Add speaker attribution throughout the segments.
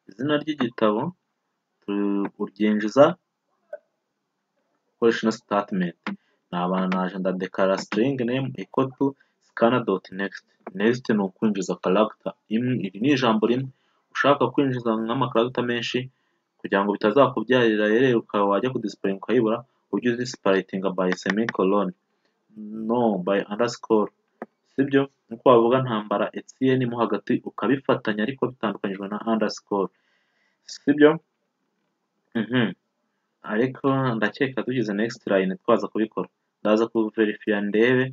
Speaker 1: Izina ry'igitabo uryinjiza ukoresha ino sitatimenti. Naba naje ndadekarara sitiringi nemu iko tu sikana doti nekisiti. Nekisiti ni ukwinjiza karagita imwe, iri ni ijambo rimwe ushaka kwinjiza nk'amakaragita menshi kugira ngo bitazakubyarira rero ukaba wajya kudisipurayinga ukayibura ujye udisipurayinga bayi semikoloni no bayi andasikoro sibyo? Nk'uko bavuga ntambara etiyeni mo hagati ukabifatanya ariko bitandukanyijwe na andasikoro sibyo? Ariko ndakeka dushyize nekisiti layini twaza kubikora. Ndaza kubiverifiya ndebe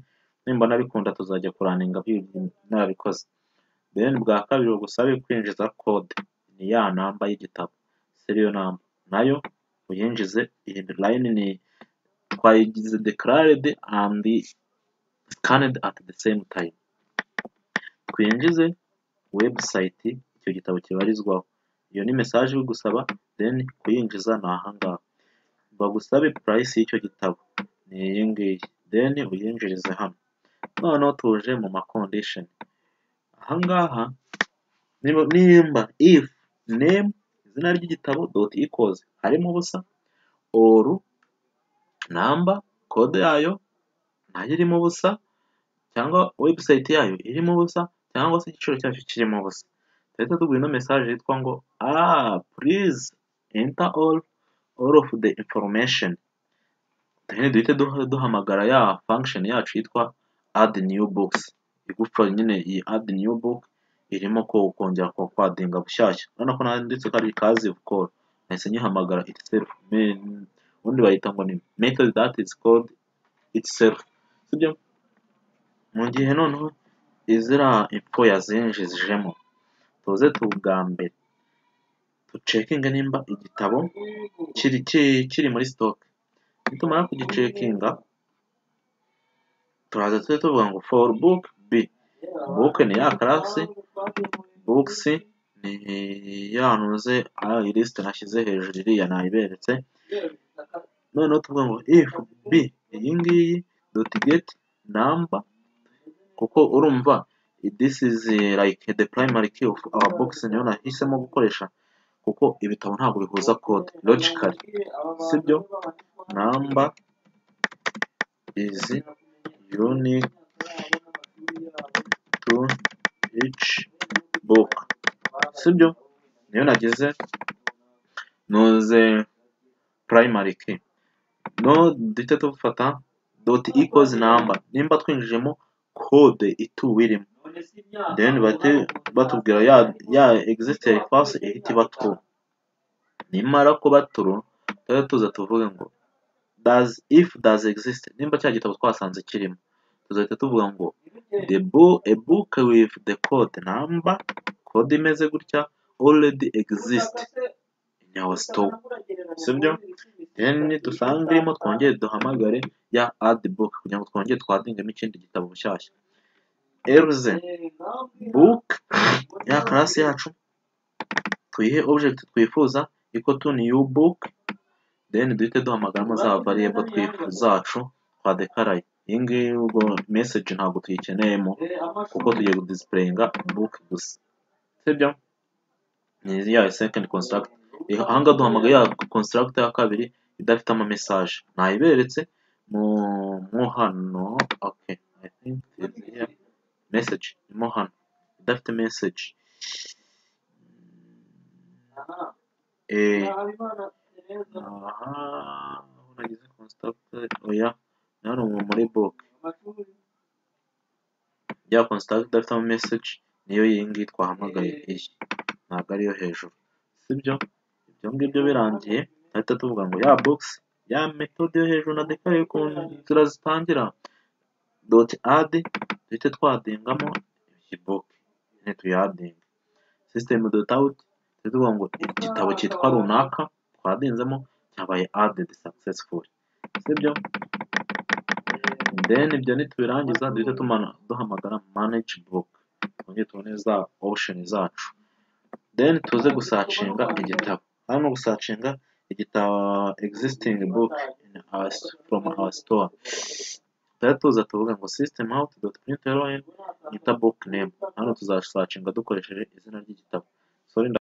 Speaker 1: nimbona bikunda tuzajya kuraninga narabikoze. Deni bwa kabiri bugusabe kwinjiza kode ni ya namba y'igitabo seriyo namba nayo uyinjize iyi layini ni twayigize dekararedi andi sikanedi ati de semu tayimu. Twinjize webusayiti icyo gitabo kibarizwaho. Iyo ni mesaje igusaba deni kuyinjiza ni aha ngaha. Bagusabe purayisi y'icyo gitabo ni iyi ngiyi deni uyinjirize hano. Noneho tuje mu makondishoni. Aha ngaha nimba ifu nemu izina ry'igitabo doti ikozi harimo ubusa, oru namba kode yayo nayo irimo ubusa cyangwa webusayiti yayo irimo ubusa cyangwa se igiciro cyacyo kirimo ubusa. Duhita tugura ino mesaje yitwa ngo aaa purizi enta oru, oru ofu de inforumesheni. Duhite duhamagara ya fangishoni yacu yitwa adi niyu bukisi. Igupfa nyine iyi adi niyu buke irimo kongera kwadinga bushyashya. Urabona ko nanditse ko ari kazivu koru nahise nyihamagara iti selifu ubundi bayita ngo ni metodi dati izi kodi iti selifu sibyo? Mu gihe noneho ziriya info yazinjijemo tuze ubwa mbere ducekinge nimba igitabo kiri muri sitoke. Nitumara kugicekinga turaza tujye tuvuga ngo foru buke bi. Buke ni ya karasi, bukisi ni ya ntuze iyi lisite nashyize hejuru iriya nayiberetse. Noneho tuvuga ngo ifu bi iyi ngiyi doti geti namba kuko urumva disi izi layike de purayimari ki ofu awa bukisi niyo nahisemo gukoresha kuko ibitabo ntabwo bihuza kode logikali sibyo? Namba izi yunike tu ici buke sibyo? Niyo nagize ntuze purayimari ki. Noneho duhite dufata doti ikozi namba nimba twinjijemo kode ituwe irimo. Deni bahite batubwira ya egiziti fasi ihita iba tru. Nimara kuba tru tujye tuza tuvuge ngo dazi ifu dazi egiziti nimba cya gitabo twasanze kirimo. Tuzahita tuvuga ngo de e buke wivu de kode namba kode imeze gutya oredi egiziti ini awa sitoke sibyo? Deni dusanga irimo twongere duhamagare ya adi buke kugira ngo twongere twadingemo ikindi gitabo bushyashya. Eruze buke ya karasi yacu tuyihe objegiti twifuza iko tu niyu buke deni duhite duhamagaramo za variyebo zacu twadekaraye. Iyi ngiyi ubwo meseji ntabwo tuyikeneyemo kuko tugiye kudisipurayinga buke gusa sibyo? Ni ya sekendi konsiragiti. Aha ngaha duhamagara ya konsiragiti ya kabiri idafite amamesaje. Nayiberetse mo hano oke ayi tinki itizi hiya meseji irimo hano idafite meseji. Aha aho nagize konsiragiti oya ni hano muri buke. Ya konsiragiti idafite amameseji niyo iyi ngiyi twahamagaye iyi ntabwo ariyo hejuru sibyo? Ibyo ngibyo birangiye turahita tuvuga ngo ya bukisi ya metode yo hejuru nadekaraye ukuntu inzira zitangira doti adi duhite twadingamo iyi buke nyine tuyadinge. Sisitemu doti awuti duhite tuvuga ngo igitabo cyitwa runaka twadinzemo cyabaye adedi sakisesifuri sibyo? Deni ibyo nitubirangiza duhite duhamagara manegi buke twongere tubone za opushoni zacu. Deni tuze gusacinga igitabo. Hano gusacinga igitabo egizisitingi buke ini awasi foromu awa sitowa. Tujya tuza tuvuge ngo sisitemu awuti doti purinti rayini enta buke nemu. Hano tuzasacinga dukoresheje izina ry'igitabo.